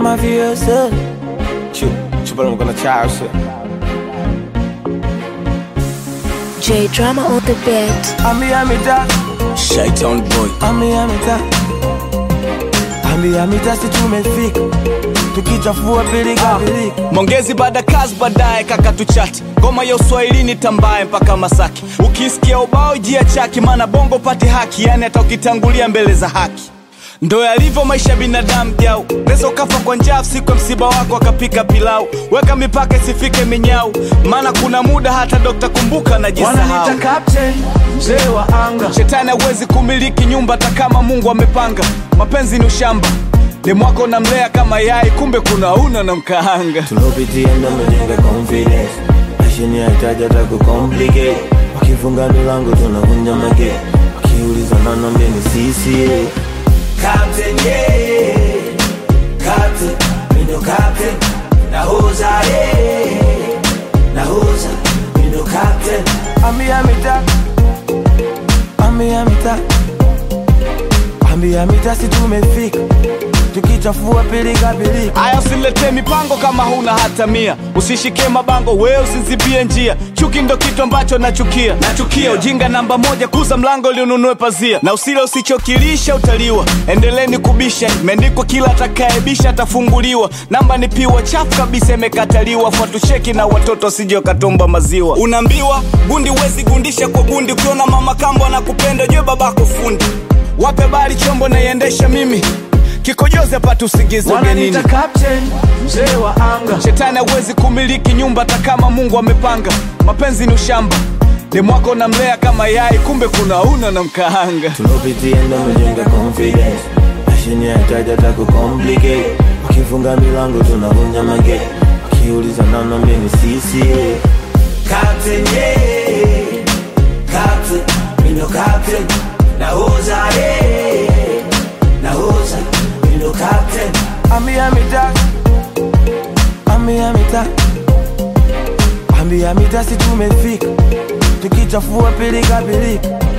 mafioso chupa mkono chao shit J Drama on the beat. ambia mita Shaitan boy ambia mita ambia mita si tumefika tukichafua pilika pilika Mongezi baada kazi baadaye kaka tuchati ngoma ya uswahilini tambaye mpaka Masaki ukisikia ubao jia chaki maana bongo pati haki yani hata ukitangulia mbele za haki ndo yalivyo maisha ya binadamu jau neza ukafa kwa njaa siku ya msiba wako akapika pilau weka mipaka isifike minyau maana kuna muda hata dokta kumbuka najisahau wananita captain mzee wa anga shetani hawezi kumiliki nyumba hata kama mungu amepanga mapenzi ni ushamba demwako namlea kama yai kumbe kuna una na mkaanga tulopitia ndo mejenga confidence mashini yahitaji hata kucomplicate wakifunga milango tunavunja mage wakiuliza nanambia ni sisi Captain, yeah. Captain, mi ndo captain. Nahoza, yeah. Nahoza, mi ndo captain. Ambia mita Ambia mita Ambia mita si tumefika tukichafua pilika pilika aya usiletee mipango kama huna hata mia usishike mabango we usizibie njia chuki ndo kitu ambacho nachukia nachukia ujinga namba moja kuza mlango ili ununue pazia na usile usichokilisha utaliwa endeleni kubisha imeandikwa kila atakaebisha atafunguliwa namba ni piwa chafu kabisa imekataliwa fuatucheki na watoto wasije wakatomba maziwa unaambiwa gundi wezi gundisha kwa gundi ukiona mama kambo anakupenda jue babako fundi wape bali chombo naiendesha mimi kikojozi apate usingizi ugenini wananita captain mzee wa anga shetani hawezi kumiliki nyumba hata kama mungu amepanga mapenzi ni ushamba demwako namlea kama yai kumbe kuna una na mkaanga tulopitia ndo mejenga confidence mashini yahitaji hata kucomplicate wakifunga milango tunavunja mage wakiuliza nanambia ni sisi Captain, yeah. Captain, mi ndo captain. Nahoza, yeah. Nahoza, mi ndo captain. Ambia mita Ambia mita Ambia mita si tumefika tukichafua pilika pilika